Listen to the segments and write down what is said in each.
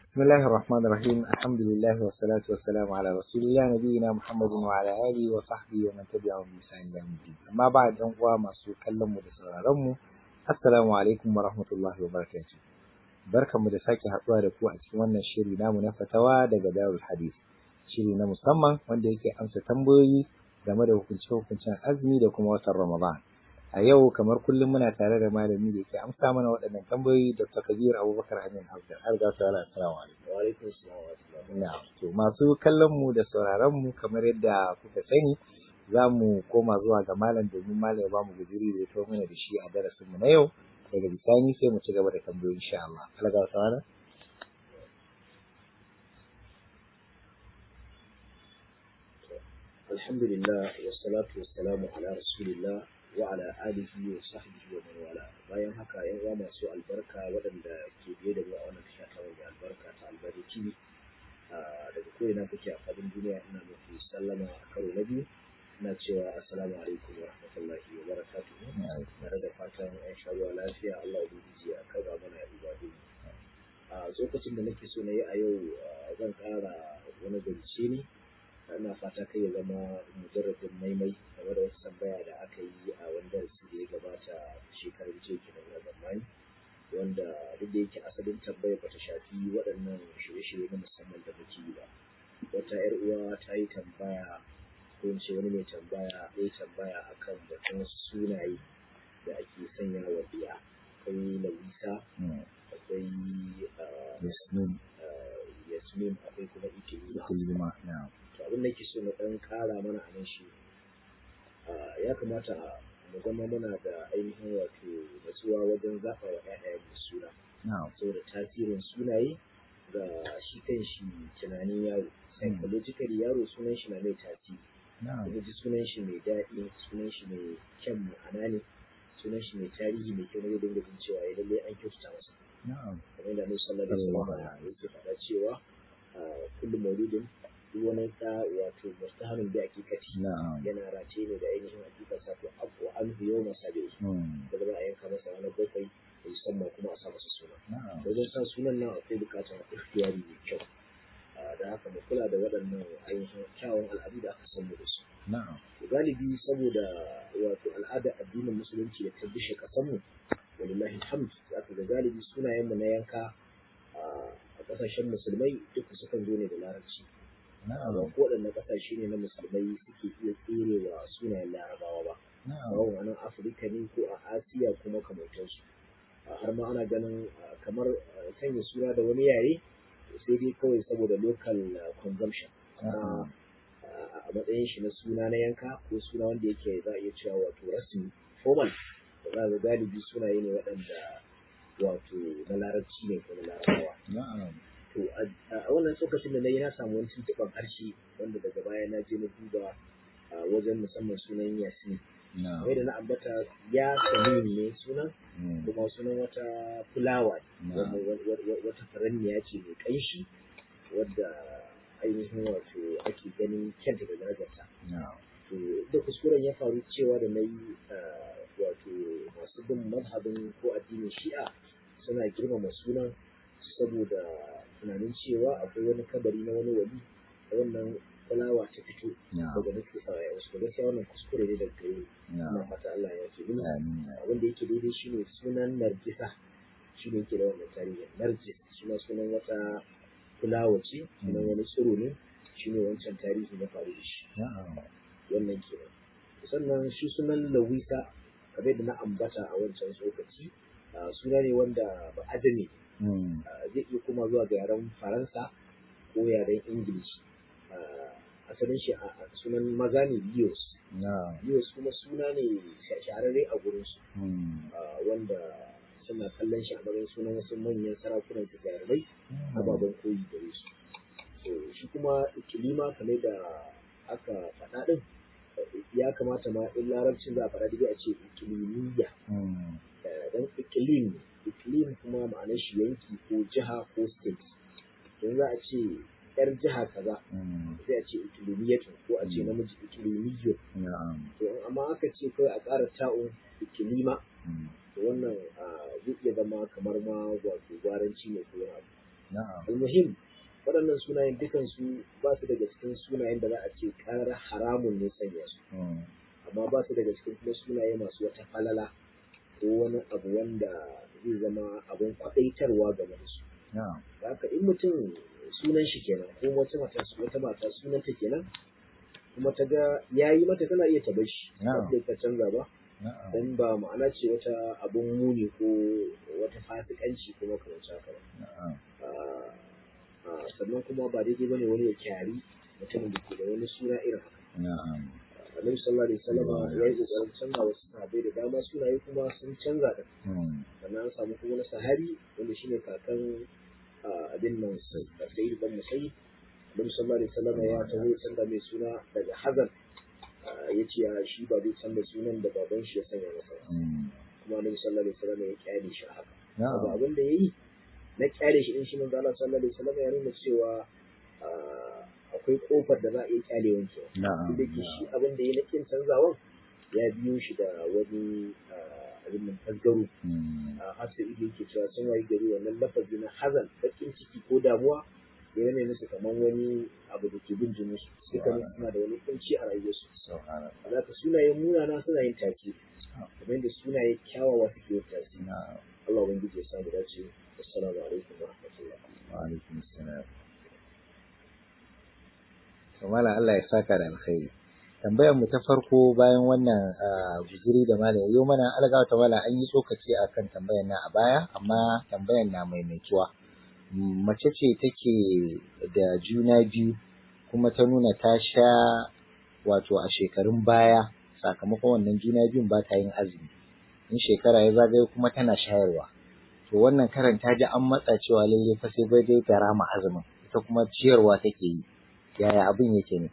بسم الله الرحمن الرحيم الحمد لله والصلاة والسلام على رسول الله نبينا محمد وعلى آله وصحبه ومن تبعهم بإحسان إلى يوم الدين أما بعد أن masu kallon mu da sauraron mu assalamu alaikum wa rahmatullahi wa barakatuh barkanmu da sake haɗuwa da ku a cikin wannan shiri namu na fatawa daga Darul Hadith shiri na musamman wanda yake amsa tambayoyi game da hukunce-hukuncen azumi da kuma watan Ramadan a yau kamar kullum muna tare da malami da yake amsa mana waɗannan tambayoyi Dr. Kabir Abubakar Amin Hafsar har ga su ala assalamu alaikum wa alaikum assalam wa rahmatullahi na'am to masu kallon mu da sauraron mu kamar yadda kuka sani za mu koma zuwa ga malam domin malam ya ba mu guzuri da ya mana da shi a darasin mu na yau daga bisani sai mu ci gaba da tambayoyi insha Allah Allah ga wata alhamdulillah wassalatu wassalamu ala rasulillah wa ala alihi wa sahbihi wa man wala bayan haka yan uwa masu albarka waɗanda ke biye da mu a wannan tasha ta wanda albarka ta albari tv daga ko ina kuke a fadin duniya ina muku sallama a karo na biyu ina cewa assalamu alaikum wa rahmatullahi wa barakatuhu tare da fatan an sha ruwa lafiya Allah ubangiji ya kaza mana ibadu a lokacin da nake so na yi a yau zan ƙara wani zance ne ina fata kai ya zama mujarradin maimai game da wata tambaya da aka yi a wani darasi da ya gabata shekarar jiya kenan na zamani wanda duk da yake asalin tambaya bata shafi waɗannan shirye-shirye na musamman da muke yi ba wata yar uwa ta yi tambaya ko in ce wani mai tambaya ya yi tambaya akan batun wasu sunaye da ake sanya wa biya akwai lawisa akwai Yasmin yasmin akwai kuma ikilima Kulima na'am to abin da ke so na ɗan ƙara mana a nan shi ya kamata mu zama muna da ainihin wato natsuwa wajen zaɓa wa ƴaƴayen suna na'am saboda tasirin sunaye ga shi kan shi tunanin yaro psychologically yaro sunan shi na mai tasiri na'am kuma ji sunan shi mai daɗi sunan shi mai kyan ma'ana ne sunan shi mai tarihi mai kyau na zai dinga jin cewa ya lallai an kyautata masa na'am kamar da Annabi sallallahu alaihi wasallam yake faɗa cewa kullu mauludin duk wani ɗa wato mustahamin bi hakikati na'am yana race ne da ainihin hakikar sa to abu an biyo masa da Hmm. da za a yanka masa ranar bakwai da musamman kuma a sa masa suna na'am wajen sa sunan nan akwai bukatar ikhtiyari mai kyau Ah, da haka mu kula da waɗannan ainihin kyawun al'adu da aka san mu da su na'am To galibi saboda wato al'adar addinin musulunci da ta bishe ƙasarmu walillahi alhamd za ka ga galibi sunayenmu na yanka ah, a ƙasashen musulmai duka sukan zo ne da larabci na'am ba ko waɗanne ƙasashe ne na musulmai suke iya tserewa sunayen larabawa ba na'am bawon a nan afirka ne ko a asiya kuma kamantansu har ma ana ganin ah, kamar ah, sanya suna da wani yare sai dai kawai saboda local ah, consumption na'am a matsayin shi na suna na yanka ko suna wanda yake za a iya cewa wato rasmi formal da za ga galibi sunaye ne waɗanda wato na larabci ne ko na larabawa na'am to a a wannan tsokacin da na yi na samu wani tuntuɓar harshe wanda daga baya na je na duba a wajen musamman sunan yasin na'am kamar da na ambata ya samin ne sunan Hmm. kuma sunan wata fulawa ne na'am wanda wa- wa- wata faranniya ce mai ƙanshi wadda ainihin wato ake ganin kyanta da darajarta na'am to da kuskuren ya faru cewa da na yi wato masu bin mazhabin ko addinin shi'a suna girmama sunan saboda tunanin cewa akwai wani kabari na wani wali da wannan fulawa ta fito na'am daga nufin sa ya wasu gaskiya wannan kuskure ne daga gare ni ina na'am fata Allah ya ce mini amin abin da yake daidai shine sunan nargisa shi ne yake da wannan tarihi nargis shi ma sunan wata fulawa ce sunan wani tsiro ne shi ne wancan tarihi na faru da shi na'am wannan kenan sannan shi sunan lawisa kamar da na ambata a wancan tsokaci ah, suna ne wanda ba ajami Hmm. zai iya kuma zuwa ga yaren faransa ko yaren ingilishi Ah, asalin shi a a sunan maza ne lios na'am lios kuma suna ne sha- shahararre a gurinsu Hmm. ah, wanda suna kallon shi a matsayin sunan wasu manyan sarakunan su jarumai Hmm. ababen koyi gare su so shi kuma ikilima kamar da aka faɗa ɗin ya kamata ma in larabcin za a faɗa dai a ce ikilimiya Hmm. don ikilim ne ikilim kuma ma'anar shi yanki ko jiha ko state don za a ce yar jiha kaza Hmm. sai a ce ikilimiyatun ko a ce namiji ikilimiyyun na'am to amma aka ce kawai a ƙara ta'un ikilima Hmm. to wannan ah, zai iya zama kamar ma wato gwaranci ne ko wani abu na'am almuhim waɗannan sunayen dukansu ba su daga cikin sunayen da za a ce ƙarar haramun ne sanya su mm, amma ba su daga cikin kuma sunaye masu wata falala ko wani abu wanda zai zama abin kwaɗaitarwa game da su na'am da haka in mutum sunan shi kenan ko wata mata wata mata sunanta kenan kuma ta ga yayi mata tana iya ta bar shi Na'am. ba sai ta canza ba na'am dan ba ma'ana ce wata abun muni ko wata fasikanci kuma kamar haka ba na'am Ah, ah, sannan kuma ba daidai bane wani ya kyari mutumin da ke da wani suna irin haka na'am annabi sallallahu alaihi wasallam Wow. ya yi kokarin canza wasu sahabbai da dama sunaye kuma sun canza da mm, sannan an samu kuma wani sahabi wanda shine kakan ah, abin nan sayyid dan musayyib annabi sallallahu alaihi wasallam ya taho ya canza mai suna daga hazan Ah, ya ce ah, shi ba zai canza sunan da baban shi ya sanya masa ba. mm, kuma annabi sallallahu alaihi wasallam ya kyale shi a haka abu na'am abin da yayi na kyale shi din shi manzo Allah sallallahu alaihi wasallam ya nuna cewa ah, akwai kofar da za a iya kyale wanke na'am duk da ke shi abin da ya na kin canzawan ya biyo shi da wani ah, abin nan tasgaro mm, a hafsa ido yake cewa sun wayi gari wannan lafazi na hazan bakin ciki ko damuwa da ya musu kamar wani abu da ke bin jinin su suka musu suna da wani kunci a rayuwarsu subhanallah za ka sunayen munana suna yin tasiri kamar yadda sunaye kyawawa suke yin tasiri na'am Allah ubangiji ya samu dace assalamu alaikum wa rahmatullah wa alaikum assalam to malam Allah ya saka da alkhairi tambayar mu ta farko bayan wannan ah, guziri da malam yau mana algawa ta malam an yi tsokaci akan tambayar na a baya amma tambayar na maimaituwa Mm, mace ce take da juna biyu kuma ta nuna ta sha wato a shekarun baya sakamakon wannan juna biyun ba ta yin azumi in shekara ya zagayo kuma tana shayarwa to wannan karan ta ji an matsa cewa lalle fa sai bai dai ta rama azumin ita kuma ciyarwa take yi yaya abin yake ne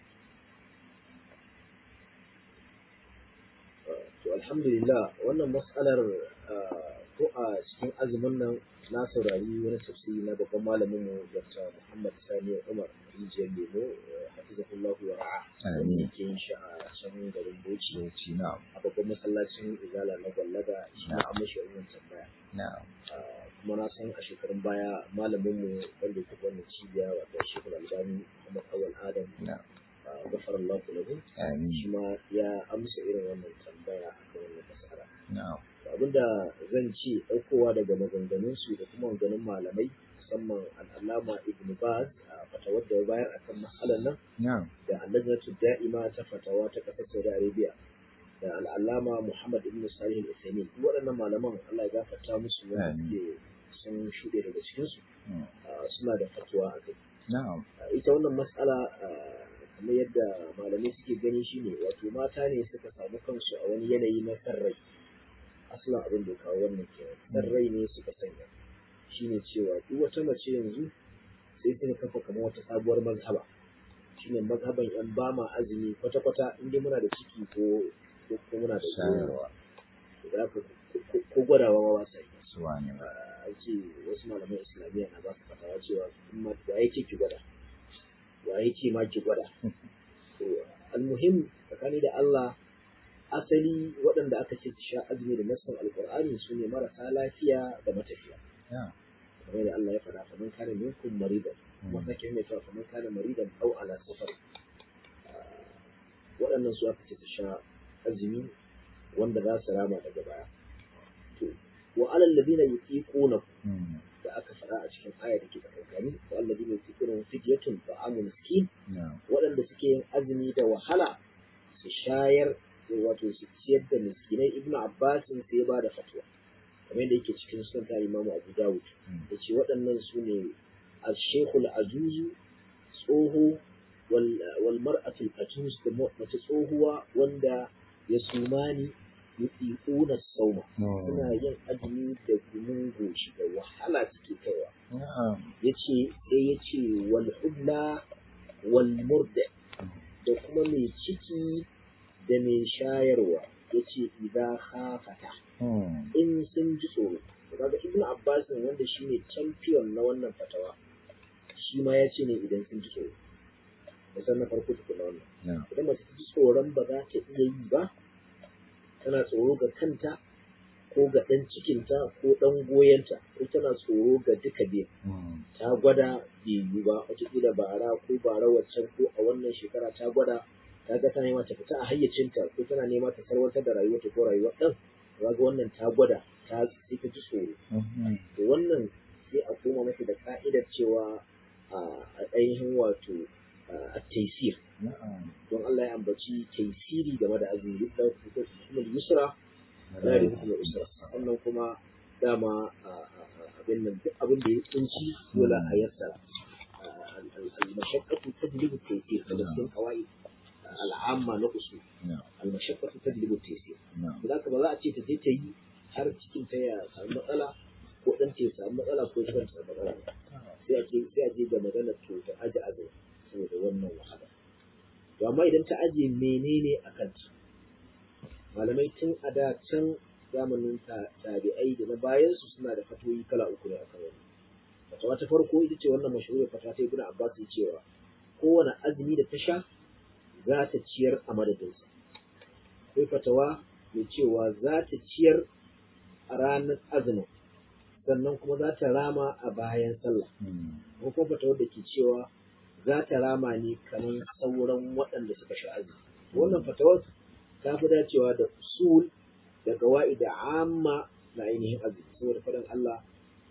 to alhamdulillah wannan mas'alar ah, ko a cikin azumin nan na saurari wani tafsiri na babban malamin mu Dr. Muhammad Sani Umar Rijiyar Lemo eh, hafizahullahu wa ra'a wanda Amin. yake yin shi a can garin Bauchi Bauchi na a babban masallacin Izala na Gwallaga shi ma an mashi wannan tambaya na Ah, kuma na san a shekarun baya malamin mu wanda ya tafi wannan cibiya wato Shekul Albani Muhammad Awal Adam na ah, gafarallahu lahu amin shi ma ya amsa irin wannan tambaya a kan wannan mas'ala na abinda zan ce ɗaukowa daga maganganunsu da kuma maganganun malamai musamman al'alama ibn baz a fatawar da ya bayar akan matsalar nan na da allajnatu da'ima ta fatawa ta ƙasar saudi arabia da al'alama muhammad ibn salih al-uthaymeen duk waɗannan malaman allah ya gafarta musu wanda Amin. suke sun shuɗe daga cikinsu Mm. ah, suna da fatuwa a kai na Ah, ita wannan matsala ah, kamar yadda malamai suke gani shine wato mata ne suka samu kansu a wani yanayi na sarrai asalin abin da ya kawo wannan kenan sarrai ne suka sanya shine cewa duk wata mace yanzu sai suka kafa kamar wata sabuwar mazhaba shine mazhaban yan bama azumi kwata-kwata inda muna da ciki ko ko ko muna da shayarwa da haka ko- ko- ko gwadawa ma ba sa yi suwa ne Ah, an ce wasu malaman islamiyya na ba su fatawa cewa in ma wa yake ki gwada wa yake ma ki gwada to almuhim tsakani da Allah asali waɗanda aka ce su sha azumi da nassan alqur'ani su ne marasa lafiya da matafiya na kamar da Allah ya faɗa fa man kana minkum maridan kuma sake mai cewa fa man kana maridan aw ala safar Ah, waɗannan su aka ce su sha azumi wanda za su rama daga baya to wa alal ladina yutiquna Mm. da aka faɗa a cikin aya da ke tsakankani wa alladina yutiquna fidyatun ta'amu miskin na waɗanda suke yin azumi da wahala su shayar wato su ciyar da miskinai ibnu abbas sai ba da fatwa kamar yadda yake cikin sunan ta imamu abu dawud Mm. da ce waɗannan su ne al-shaykhul ajuzu tsoho wal wal mar'atul ajuz da mace tsohuwa wanda ya sumani yutiquna sauma Mm. suna yin azumi da gumin goshi da wahala suke kaiwa na yace sai yace wal hubla wal murda da kuma mai ciki da mai shayarwa yace idza khafata Mm. in sun ji tsoro to kaga ibnu abbas wanda shine champion na wannan fatawa shi ma yace ne idan sun ji tsoro musan na farko tukuna wannan na idan mace ta ji tsoron ba za ta iya yi ba tana tsoro ga kanta ko ga ɗan cikinta ko ɗan goyonta ko tana tsoro ga duka biyan ta gwada bai yiwu ba wataƙila bara ko bara waccan ko a wannan shekara ta gwada ta ga tana nema ta fita a hayyacinta ko tana nema ta sarwatar da rayuwarta ko rayuwar ɗan ga wannan ta gwada ta sai ta ji tsoro to wannan sai a koma mata da ka'idar cewa a ainihin wato a taisir don Allah ya ambaci taisiri game da azumi duk da hukumar yusra na da hukumar usra sannan kuma dama abin nan duk abin da ya kunci dole a yassa al-mashaqqatu tajlibu at-taysir da cikin qawaid al'amma na usul al-mashaqqatu tajlibu at-taysir da ba za a ce ta je ta yi har cikin ta ya samu matsala ko dan ta samu matsala ko ta samu matsala sai a ce sai a je ga magana to ta aje azumi saboda wannan wahala to amma idan ta aje menene a kanta malamai tun a da can zamanin tabi'ai da na bayan su suna da fatoyi kala uku ne akan wannan fatawa ta farko ita ce wannan mashahuriyar fata ta ibnu abbas ya cewa kowane azumi da ta sha za ta ciyar a madadinsa akwai fatawa mai cewa za ta ciyar a ranar azumin sannan kuma za ta rama a bayan sallah ko kuma fatawar da ke cewa za ta rama ne kamar sauran waɗanda suka sha azumi wannan fatawar ta fi dacewa da usul da gawa'i da amma na ainihin azumi saboda faɗin Allah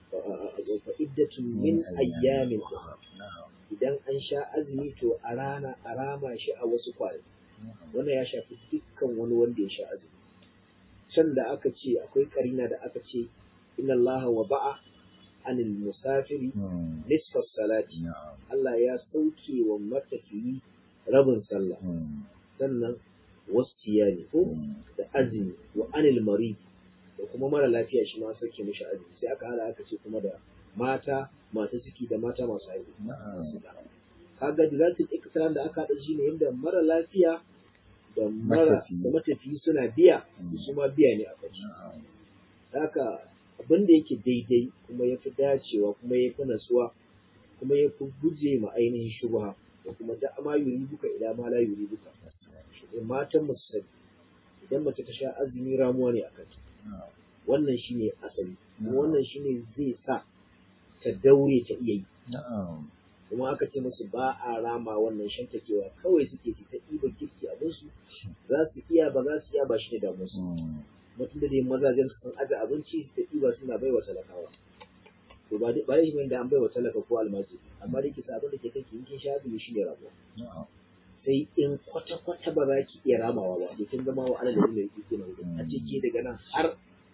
fa iddatun min ayyamin idan an sha azumi to a rana a rama shi a wasu kwanaki wannan ya shafi dukkan wani wanda ya sha azumi can da aka ce akwai karina da aka ce inna Allah wa ba'a anil musafiri nisfa salati Allah ya sauke wa matafiyi rabin sallah sannan wasiyani ko da azumi wa anil mari da kuma mara lafiya shi ma sauke mishi azumi sai aka hada aka ce kuma da mata masu ciki da mata masu haihu kaga da zata iktiran da aka hada shi ne inda mara lafiya da mara da matafiyi suna biya su ma biya ne a kansu haka abin da yake daidai kuma ya fi dacewa kuma ya fi natsuwa kuma ya fi guje ma ainihin shubha da kuma da ma yuri buka ila ma la yuri buka matan mu sani idan mace ta sha azumi ramuwa ne a kanta wannan shine asali kuma wannan shine zai sa ta daure ta iya yi kuma aka ce musu ba a rama wannan shantakewa kawai suke ta ɗiba girki abinsu za su iya ba za su iya ba shi ne damu su mutum da dai mazajen sun aje abinci da ɗiba suna bai wa talakawa to ba ba shi da an bai wa talaka ko almajiri amma da kisa abin da ke kanki in kin sha azumi shi ne ramuwa sai in kwata-kwata ba za ki iya ramawa ba to kin zama wa ana da yin yake kina a ce ke daga nan har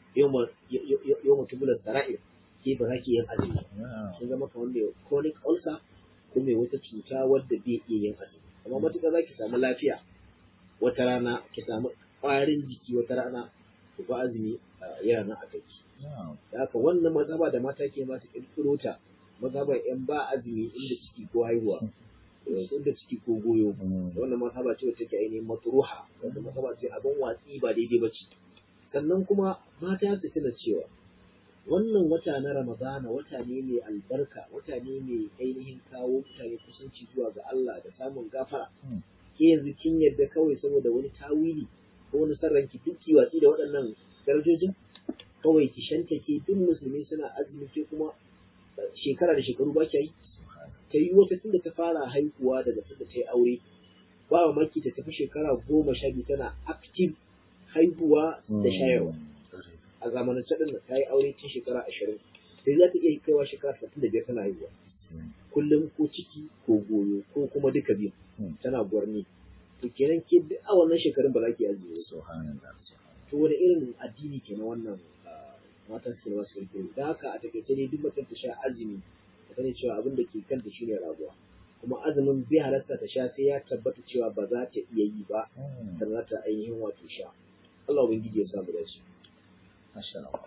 yau mutubulan sara'ir ke ba za ki yin azumi kin zama kamar mai chronic ulcer ko mai wata cuta wadda bai iya yin azumi amma matuƙa za ki samu lafiya wata rana ki samu ƙwarin jiki wata rana ku ba azumi yana nan a kai da haka wannan mazhaba da mata ke ma su ƙirƙiro ta mazhabar yan ba azumi inda ciki ko haihuwa inda ciki ko goyo wannan mazhaba ce wacce take ainihin matruha wannan mazhaba ce abin watsi ba daidai ba ce sannan kuma mata su tuna cewa wannan wata na ramadana wata ne mai albarka wata ne mai ainihin kawo mutane kusanci zuwa ga Allah da samun gafara ke yanzu kin yarda kawai saboda wani tawili ko wani sarranki duk ki watsi da waɗannan darajojin kawai ki shanta ke duk musulmi suna azumi ke kuma shekara da shekaru ba ki yi ta yi wata tunda ta fara haihuwa daga tunda ta yi aure ba maki ta tafi shekara goma sha biyu tana active haihuwa da shayarwa a zamanance din ta yi aure tun shekara ashirin sai za ta iya kaiwa shekara talatin da biyar tana haihuwa kullum ko ciki ko goyo ko kuma duka biyu tana gwarni to kenan ke duk a wannan shekarun ba za ki azumi to wani irin addini kenan wannan matan su masu kirkiro da haka a takaice ne duk mutum ta sha azumi ta sani cewa abin da ke kanta shine rabuwa kuma azumin bai halarta ta sha sai ya tabbata cewa ba za ta iya yi ba da za ta ainihin wato sha Allah ubangiji ya samu dace Masha Allah.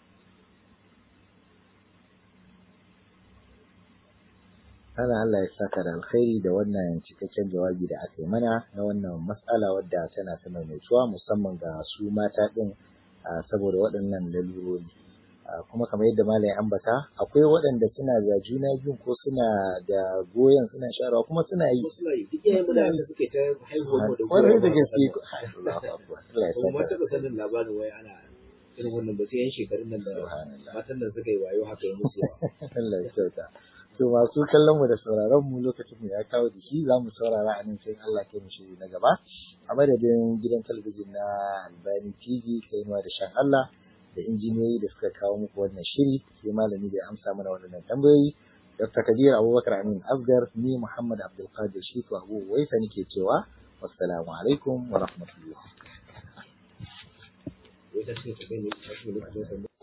Ana Allah ya saka da alkhairi da wannan cikakken jawabi da aka yi mana na wannan matsala wadda tana ta maimaituwa musamman ga su mata ɗin saboda waɗannan lalurori. Kuma kamar yadda malam ambata akwai waɗanda suna da juna biyu ko suna da goyon suna sharawa kuma suna yi. suna yi duk yayin da suke ta haihuwa da Kwarai da gaske. kuma taɓa sanin labarin wai ana irin wannan ba sai yan shekarun nan da Subhanallah. matan nan suka yi wayo haka ya musu yawa Allah ya kyauta. To masu kallon mu da sauraron mu lokacin mu ya kawo jiki za mu saurara a nan sai Allah ke mu shiri na gaba. A madadin gidan talabijin na Albani TV kai ma da shan Allah da injiniyoyi da suka kawo muku wannan shiri sai malami da ya amsa mana waɗannan tambayoyi. Dr. Kabir Abubakar Amin Asgar ni Muhammad Abdulkadir Shitu Abu Waisa nake cewa wassalamu alaikum wa rahmatullah. wai ta ce ta kai ne ta ce lokacin